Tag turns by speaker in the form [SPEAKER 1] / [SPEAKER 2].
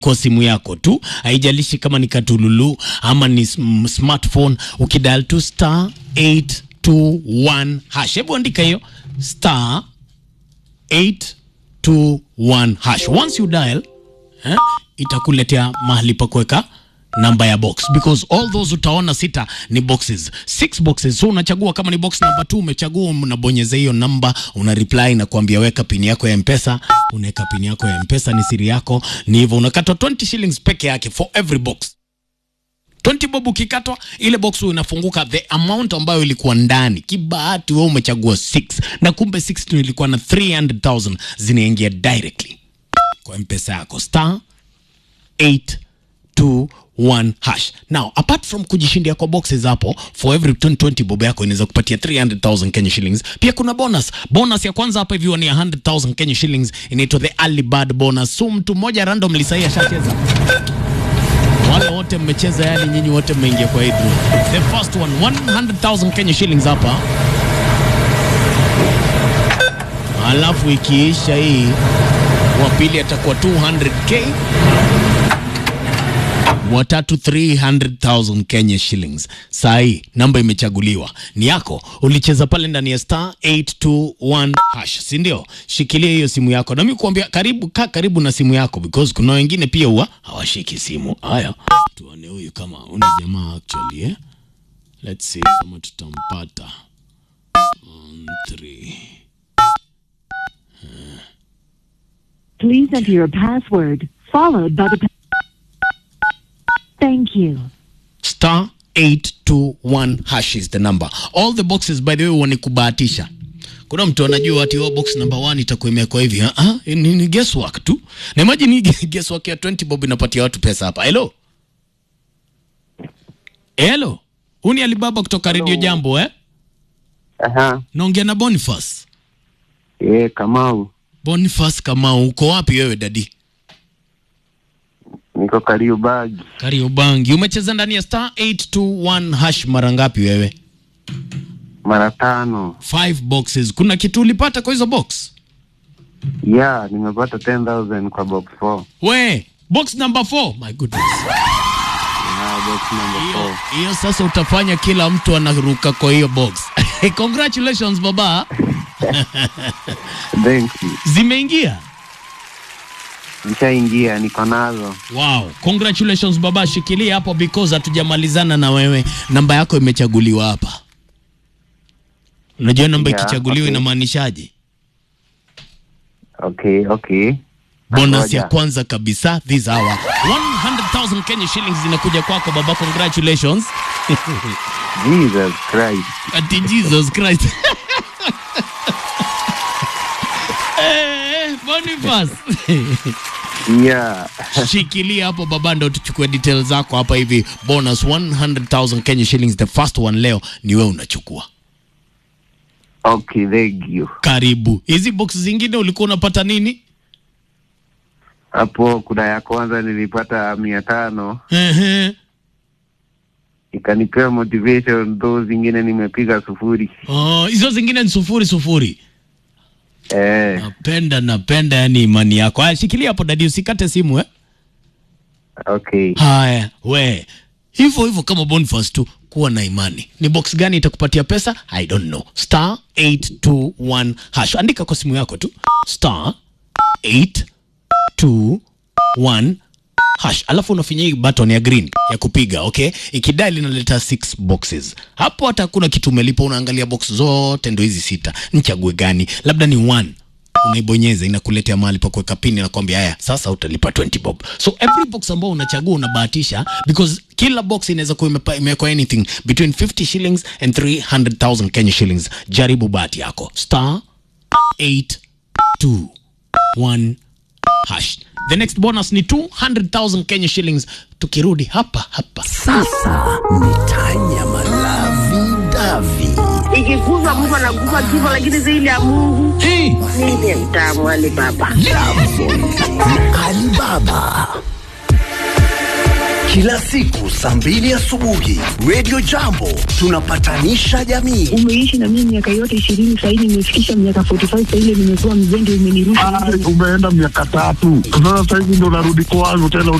[SPEAKER 1] kwa simu yako tu, haijalishi kama ni katululu ama ni sm- smartphone. Ukidial tu star 821 hash, hebu andika hiyo star 821 hash. Once you dial eh, itakuletea mahali pa kuweka namba ya box because all those utaona sita ni boxes six boxes so unachagua kama ni box number 2 umechagua unabonyeza hiyo namba una reply na kuambia weka pini yako ya mpesa unaweka pini yako ya mpesa ni siri yako ni hivyo unakatwa 20 shillings peke yake for every box 20 bob ukikatwa ile box huwa inafunguka the amount ambayo ilikuwa ndani kibahati wewe umechagua 6 na kumbe 6 tu ilikuwa na 300000 zinaingia directly kwa mpesa yako star 821 hash now apart from kujishindia kwa boxes hapo for every 2020 bob yako inaweza kupatia 300000 Kenya shillings pia kuna bonus bonus ya kwanza hapa hivyo ni 100000 Kenya shillings inaitwa the early bird bonus so mtu mmoja randomly sahi ashacheza wale wote mmecheza yani nyinyi wote mmeingia kwa hii draw the first one 100000 Kenya shillings hapa alafu ikiisha hii wa pili atakuwa 200k watatu 300,000 Kenya shillings. Saa hii namba imechaguliwa ni yako, ulicheza pale ndani ya star 821 hash, si ndio? Shikilia hiyo simu yako, nami kuambia karibu, kaa karibu na simu yako because kuna wengine pia huwa hawashiki simu. Haya, tuone huyu kama una jamaa actually, eh? Let's see kama tutampata. One, three.
[SPEAKER 2] Please enter your password, followed by the. pa- Thank you.
[SPEAKER 1] star 821 hash is the number all the boxes by the way wanikubahatisha kuna mtu anajua ati oh, box number 1 itakuwa imewekwa hivi ah ah, ni, ni guesswork tu na imagine hii guesswork ya 20 bob inapatia watu pesa hapa hello hello huu ni alibaba kutoka radio jambo eh
[SPEAKER 3] Aha,
[SPEAKER 1] naongea na boniface
[SPEAKER 3] eh, Kamau,
[SPEAKER 1] boniface kama uko wapi wewe dadi
[SPEAKER 3] niko Kariobagi.
[SPEAKER 1] kariobangi umecheza ndani ya star 821 hash mara ngapi wewe
[SPEAKER 3] mara tano.
[SPEAKER 1] five boxes kuna kitu ulipata kwa hizo box
[SPEAKER 3] Ya, nimepata 10,000 kwa box 4.
[SPEAKER 1] we box number 4 my goodness
[SPEAKER 3] Ya, box number
[SPEAKER 1] hiyo
[SPEAKER 3] 4.
[SPEAKER 1] hiyo sasa utafanya kila mtu anaruka kwa hiyo box congratulations baba
[SPEAKER 3] Thank you.
[SPEAKER 1] zimeingia
[SPEAKER 3] Nishaingia, niko nazo.
[SPEAKER 1] wow congratulations baba shikilia hapo because hatujamalizana na wewe namba yako imechaguliwa hapa unajua namba
[SPEAKER 3] Yeah,
[SPEAKER 1] ikichaguliwa
[SPEAKER 3] okay.
[SPEAKER 1] inamaanishaje
[SPEAKER 3] Okay, okay.
[SPEAKER 1] bonus
[SPEAKER 3] Ngoja.
[SPEAKER 1] ya kwanza kabisa this hour 100000 Kenya shillings zinakuja kwako baba congratulations
[SPEAKER 3] Jesus Christ.
[SPEAKER 1] ati jesus christ Eh, Boniface.
[SPEAKER 3] Yeah.
[SPEAKER 1] shikilia hapo baba ndo tuchukue details zako hapa hivi bonus 100000 Kenya shillings the first one leo ni wewe unachukua
[SPEAKER 3] Okay, thank you.
[SPEAKER 1] karibu hizi box zingine ulikuwa unapata nini
[SPEAKER 3] Hapo kuna ya kwanza nilipata mia tano
[SPEAKER 1] Ehe.
[SPEAKER 3] ikanipea motivation, those zingine nimepiga sufuri.
[SPEAKER 1] Oh, hizo zingine ni sufuri sufuri
[SPEAKER 3] Eh,
[SPEAKER 1] napenda napenda yani imani yako haya shikilia hapo dadi usikate simu eh?
[SPEAKER 3] okay.
[SPEAKER 1] haya we hivyo hivyo kama Boniface tu kuwa na imani ni box gani itakupatia pesa i don't know star 821 hash andika kwa simu yako tu star 821 hash alafu unafinya hii button ya green ya kupiga okay ikidai linaleta six boxes hapo hata hakuna kitu umelipa unaangalia box zote ndo hizi sita nichague gani labda ni one unaibonyeza inakuletea mahali pa kuweka pini na kwambia haya sasa utalipa 20 bob so every box ambao unachagua unabahatisha because kila box inaweza kuwa imepa- imewekwa anything between 50 shillings and 300000 kenya shillings jaribu bahati yako star 821 hash the next bonus ni 200000 kenya shillings tukirudi hapa hapa
[SPEAKER 4] Sasa ni tanya malavi davi.
[SPEAKER 5] ikiguzwa mtu anaguza kifo, lakini zaidi ya Mungu
[SPEAKER 1] hey.
[SPEAKER 5] ndiye mtamu wale baba.
[SPEAKER 4] Alibaba kila siku saa mbili asubuhi Radio Jambo tunapatanisha jamii.
[SPEAKER 5] umeishi na mimi miaka yote ishirini sahii nimefikisha miaka 45 saile nimekuwa mzende umenirusha
[SPEAKER 6] umeenda miaka tatu sasa sahizi ndo narudi kwangu tena